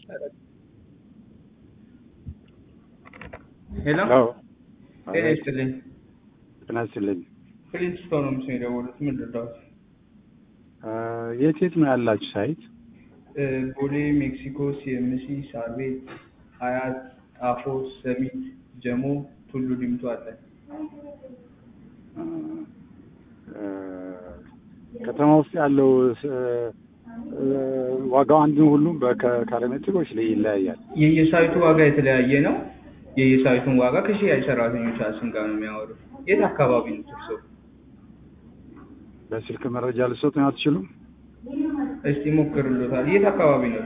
ሄሎ አዎ ጤና ይስጥልኝ። ጤና ይስጥልኝ። ፕሪንስቶን ነው ምስል የደወሉት። ምን ልርዳዎት? የት የት ነው ያላችሁ ሳይት? እ፣ ቦሌ፣ ሜክሲኮ፣ ሲኤምሲ፣ ሳር ቤት፣ አያት፣ ጣፎ፣ ሰሚት፣ ጀሞ፣ ቱሉ ዲምቱ አለ። እ፣ ከተማ ውስጥ ያለው ስ- እ፣ ዋጋው አንድ ነው ሁሉም በካሬ ሜትሮች ላይ ይለያያል። የየሳይቱ ዋጋ የተለያየ ነው። የየሳይቱን ዋጋ ከሽያጭ ሰራተኞቻችን ጋር ነው የሚያወሩት። የት አካባቢ ነው እርስዎ? በስልክ መረጃ ልሰጡኝ አትችሉም? እስቲ ሞክርሎታል። የት አካባቢ ነው?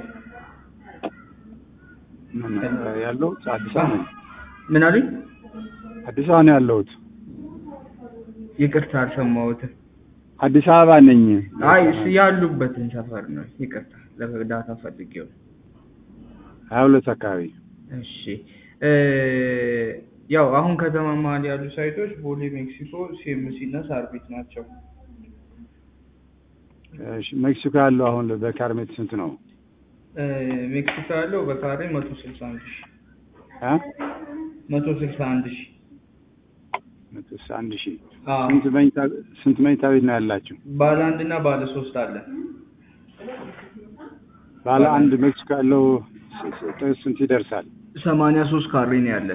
ምን እ፣ ያለሁት አዲስ አበባ ነኝ። ምን አሉኝ? አዲስ አበባ ነው ያለሁት። ይቅርታ አልሰማሁትም። አዲስ አበባ ነኝ። አይ እስ ያሉበትን ሰፈር ነው። ይቅርታ ለእርዳታ ፈልጌው። ሀያ ሁለት አካባቢ እሺ እ፣ ያው አሁን ከተማ መሀል ያሉ ሳይቶች ቦሌ፣ ሜክሲኮ፣ ሲኤምሲ እና ሳር ቤት ናቸው። እሺ፣ ሜክሲኮ ያለው አሁን በካሬ ሜትር ስንት ነው? እ፣ ሜክሲኮ ያለው በካሬ መቶ ስልሳ አንድ ሺ እ? መቶ ስልሳ አንድ ሺ መቶ ስልሳ አንድ ሺህ አዎ። ስንት መኝታ ስንት መኝታ ቤት ነው ያላችሁ? ባለ አንድ እና ባለ ሶስት አለ። ባለ አንድ ሜክሲኮ ያለው ስ- ስ- ስንት ይደርሳል? ሰማንያ ሶስት ካሬ ነው ያለን።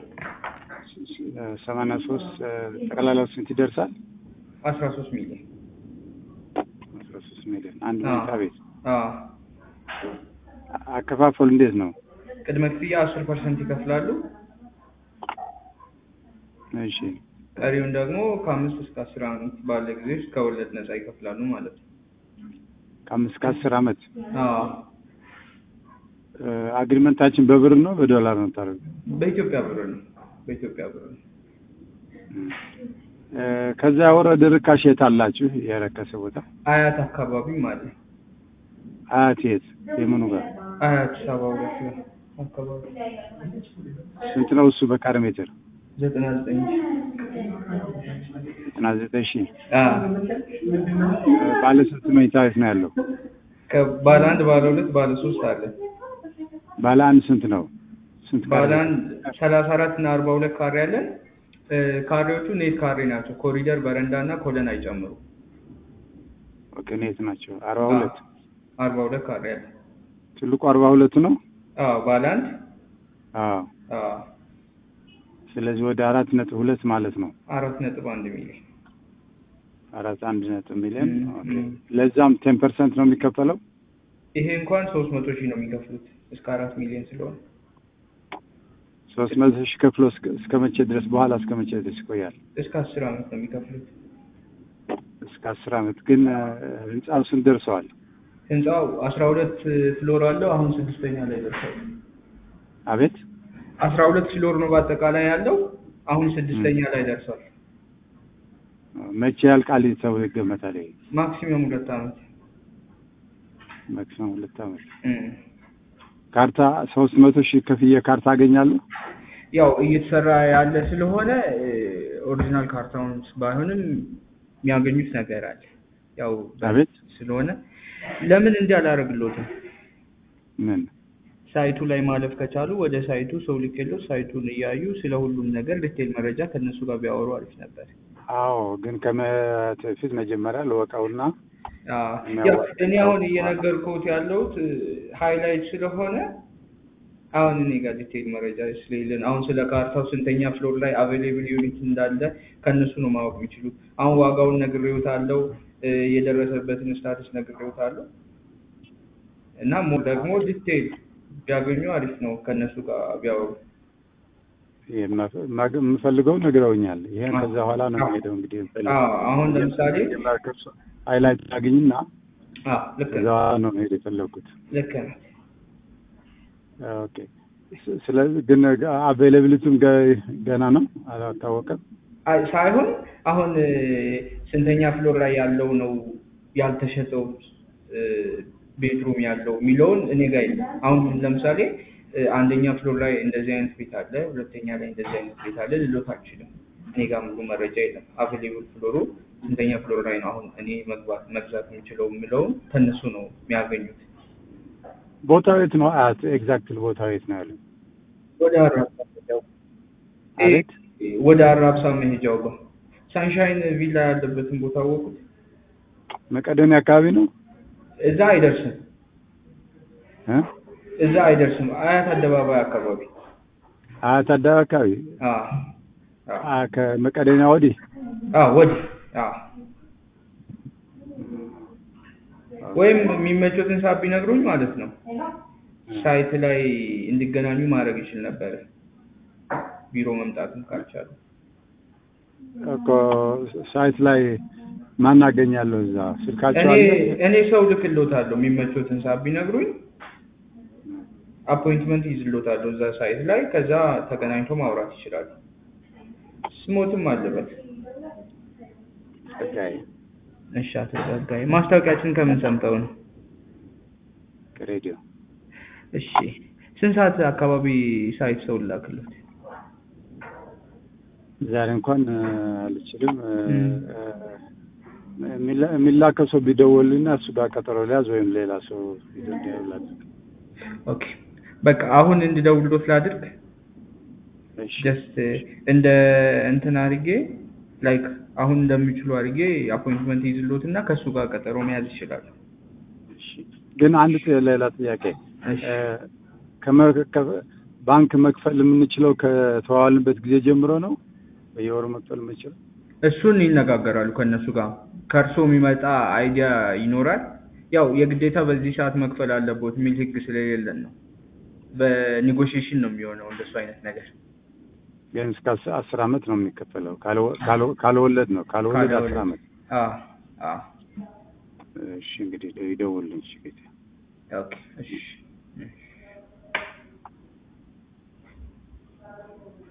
ሰማንያ ሶስት ጠቅላላው ስንት ይደርሳል? አስራ ሶስት ሚሊዮን አስራ ሶስት ሚሊዮን አንድ አዎ። መኝታ ቤት። አዎ። አ- አከፋፈሉ እንዴት ነው? ቅድመ ክፍያ አስር ፐርሰንት ይከፍላሉ። እሺ ቀሪውን ደግሞ ከአምስት እስከ አስር አመት ባለ ጊዜ ውስጥ ከወለድ ነጻ ይከፍላሉ ማለት ነው። ከአምስት ከአስር አመት አዎ። እ፣ አግሪመንታችን በብር ነው በዶላር ነው ታደርጉ? በኢትዮጵያ ብር ነው። በኢትዮጵያ ብር ነው። እ፣ ከዛ የወረደ ርካሽ የት አላችሁ? የረከሰ ቦታ አያት አካባቢም አለ። አያት የት የምኑ ጋር አያት ሰባ ሁለት ነው አካባቢ ስንት ነው እሱ በካሬ ሜትር? ዘጠና ዘጠኝ ዘጠና ዘጠኝ ሺህ አዎ። እ፣ ባለ ስንት መኝታ ቤት ነው ያለው? ከባለ አንድ ባለ ሁለት ባለ ሶስት አለ። ባለ አንድ ስንት ነው? ስንት ካሬ ባለ ነው? አንድ ሰላሳ አራት እና አርባ ሁለት ካሬ አለን። እ፣ ካሬዎቹ ኔት ካሬ ናቸው። ኮሪደር በረንዳ እና ኮለን አይጨምሩ። ኦኬ ኔት ናቸው። አርባ ሁለት አርባ ሁለት ካሬ አለ። ትልቁ አርባ ሁለቱ ነው። አዎ ባለ አንድ አዎ አዎ ስለዚህ ወደ አራት ነጥብ ሁለት ማለት ነው። አራት ነጥብ አንድ ሚሊዮን አራት አንድ ነጥብ ሚሊዮን ም፣ ኦኬ። ም። ለዛም ቴን ፐርሰንት ነው የሚከፈለው። ይሄ እንኳን ሶስት መቶ ሺህ ነው የሚከፍሉት እስከ አራት ሚሊዮን ስለሆነ ሶስት መቶ ሺህ ከፍሎ እስከ እስከ መቼ ድረስ በኋላ እስከ መቼ ድረስ ይቆያል? እስከ አስር አመት ነው የሚከፍሉት። እስከ አስር አመት ግን እ፣ ህንጻው ስንት ደርሰዋል? ህንፃው አስራ ሁለት ፍሎር አለው። አሁን ስድስተኛ ላይ ደርሷል። አቤት አስራ ሁለት ፍሎር ነው በአጠቃላይ ያለው። አሁን ስድስተኛ ላይ ደርሷል። መቼ ያልቃል ተብሎ ይገመታል? ይሄ ማክሲመም ሁለት አመት ማክሲመም ሁለት አመት። እም። ካርታ ሶስት መቶ ሺህ ከፍዬ ካርታ አገኛለሁ። ያው እየተሰራ ያለ ስለሆነ እ፣ ኦሪጂናል ካርታውን ባይሆንም የሚያገኙት ነገር አለ። ያው አቤት ስለሆነ ለምን እንዲህ አላደርግሎትም? ምን ሳይቱ ላይ ማለፍ ከቻሉ ወደ ሳይቱ ሰው ልኬሎት ሳይቱን እያዩ ስለ ሁሉም ነገር ዲቴል መረጃ ከእነሱ ጋር ቢያወሩ አሪፍ ነበር። አዎ ግን ከመፊት መጀመሪያ ልወቀውና አዎ፣ የሚያዋጣው ያው እኔ አሁን በኋላ። እየነገርኩት ያለሁት ሃይላይት ስለሆነ አሁን እኔ ጋር ዲቴል መረጃ ስለሌለን አሁን ስለ ካርታው ስንተኛ ፍሎር ላይ አቬሌብል ዩኒት እንዳለ ከእነሱ ነው ማወቅ የሚችሉት። አሁን ዋጋውን ነግሬዎታለሁ፣ እ፣ የደረሰበትን ስታትስ ነግሬዎታለሁ እና ሞ ደግሞ ዲቴል ቢያገኙ አሪፍ ነው ከእነሱ ጋር ቢያወሩ። የምፈ- ማግ- የምፈልገው ነግረውኛል። ይሄን አዎ። ከዛ በኋላ ነው አዎ። የሚሄደው እንግዲህ አዎ፣ አሁን ለምሳሌ ሃይላይት አግኝና አዎ፣ ልክ ከዛ ነህ፣ በኋላ ነው መሄድ የፈለግኩት። ልክ ነህ። ኦኬ ስ- ስለዚህ ግን አቬይላብሊቲም ገና ነው አልታወቀም። አይ ሳይሆን አሁን እ፣ ስንተኛ ፍሎር ላይ ያለው ነው ያልተሸጠው እ፣ ቤድሩም ያለው የሚለውን እኔ ጋር የለም። አሁን ለምሳሌ እ፣ አንደኛ ፍሎር ላይ እንደዚህ አይነት ቤት አለ፣ ሁለተኛ ላይ እንደዚህ አይነት ቤት አለ ልሎት አልችልም። እኔ ጋር ሙሉ መረጃ የለም። አቬሌብል ፍሎሩ ስንተኛ ፍሎር ላይ ነው አሁን እኔ መግባት መግዛት የምችለው የምለውን ከእነሱ ነው የሚያገኙት። ቦታው የት ነው? አያት ኤግዛክትሊ ቦታው የት ነው ያለው? ወደ አራብሳ መሄጃው አቤት ወደ አራብሳ መሄጃው ጋር ሳንሻይን ቪላ ያለበትን ቦታ አወቁት። መቀደሚያ አካባቢ ነው እዛ አይደርስም፣ እ? እዛ አይደርስም። አያት አደባባይ አካባቢ አያት አደባባይ አካባቢ አ አ አ ከመቀደሚያ ወዲህ አ ወዲህ አ ወይም የሚመቾትን ሰዓት ቢነግሩኝ ማለት ነው ሳይት ላይ እንዲገናኙ ማድረግ ይችል ነበረ። ቢሮ መምጣትም ካልቻሉ እኮ ሳይት ላይ ማን አገኛለሁ? እዛ ስልካቸው እኔ አለ? እኔ ሰው ልክሎታለሁ። የሚመቾትን ሰዓት ቢነግሩኝ አፖይንትመንት ይዝሎታለሁ እዛ ሳይት ላይ። ከዛ ተገናኝቶ ማውራት ይችላሉ። ስሞትም አለበት። ጸጋዬ እሺ፣ አቶ ጸጋዬ ማስታወቂያችን ከምን ሰምተው ነው? ከሬዲዮ እሺ፣ ስንት ሰዓት አካባቢ ሳይት ሰው ላክሎት? ዛሬ እንኳን እ፣ አልችልም እ፣ እም። እ፣ የሚላ- የሚላከው ሰው ቢደውልና እሱ ጋር ቀጠሮ ሊያዝ ወይም ሌላ ሰው ይደውላል። ኦኬ፣ በቃ አሁን እንድደውልሎት ላድርግ። እሺ ጀስት እንደ እንትን አድርጌ ላይክ አሁን እንደሚችሉ አድርጌ አፖይንትመንት ይዝሎት እና ከእሱ ጋር ቀጠሮ መያዝ ይችላሉ። እሺ። ግን አንድ ጥ- ሌላ ጥያቄ እሺ። እ፣ ከመ- ከ- ባንክ መክፈል የምንችለው ከተዋዋልንበት ጊዜ ጀምሮ ነው? በየወሩ መክፈል የምንችለው? እሱን ይነጋገራሉ ከእነሱ ጋር። ከእርሶ የሚመጣ አይዲያ ይኖራል። ያው የግዴታ በዚህ ሰዓት መክፈል አለቦት የሚል ህግ ስለሌለን ነው። በኔጎሽዬሽን ነው የሚሆነው እንደሱ አይነት ነገር። ግን እስከ አስ- አስር አመት ነው የሚከፈለው። ካልወ- ካልወ- ካልወለድ ነው ካልወለድ አስር አመት። አዎ አዎ። እሺ እንግዲህ ይደውልልኝ። እሺ ጌታ ኦኬ እሺ።